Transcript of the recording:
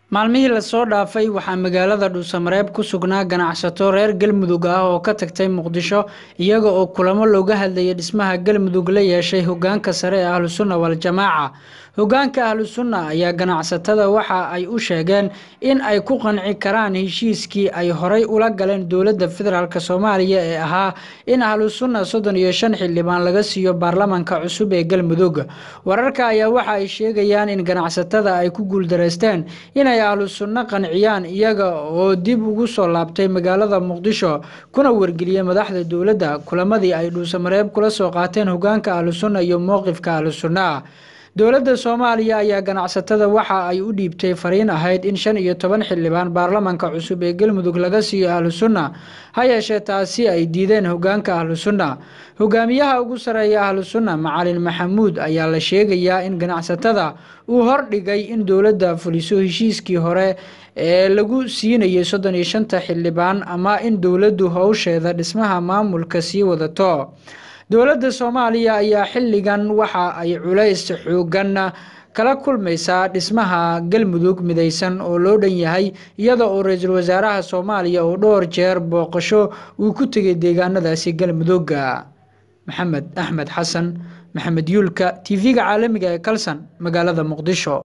maalmihii lasoo dhaafay waxaa magaalada dhuusamareeb ku sugnaa ganacsato reer galmudug ah oo ka tagtay muqdisho iyaga oo kulamo looga hadlayay dhismaha galmudug la yeeshay hogaanka sare ee ahlusunna waljamaaca hogaanka ahlusunna ayaa ganacsatada waxa ay u sheegeen in ay ku qanci karaan heshiiskii ay horay ula galeen dowladda federaalk soomaaliya ee ahaa in ahlusunna soddon iyo shan xildhibaan laga siiyo baarlamanka cusub ee galmudug wararka ayaa waxa ay sheegayaan in ganacsatada ay ku guuldareysteen inay ahlu sunno qanciyaan iyaga oo dib ugu soo laabtay magaalada muqdisho kuna wargeliyey madaxda dowladda kulamadii ay dhuusamareeb kula soo qaateen hogaanka ahlu sunna iyo mowqifka ahlu sunna dowladda soomaaliya ayaa ganacsatada waxa ay u dhiibtay fariin ahayd in shan iyo toban xildhibaan baarlamanka cusub ee galmudug laga siiyo ahlu sunna ha yeeshee taasi ay diideen hogaanka ahlu sunna hogaamiyaha ugu sareeya ahlu sunna macalin maxamuud ayaa la sheegayaa in ganacsatada uu hordhigay in dowladda fuliso heshiiskii hore ee lagu siinayay soddon iyo shanta xildhibaan ama in dowladdu howsheeda dhismaha maamulka sii wadato dowladda soomaaliya ayaa xilligan waxa ay culays xoogan kala kulmaysaa dhismaha galmudug midaysan oo loo dhan yahay iyada oo ra-iisul wasaaraha soomaaliya oo dhowr jeer booqasho uu ku tegay deegaanadaasi galmudug maxamed axmed xasan maxamed yuulka tv-ga caalamiga ee kalsan magaalada muqdisho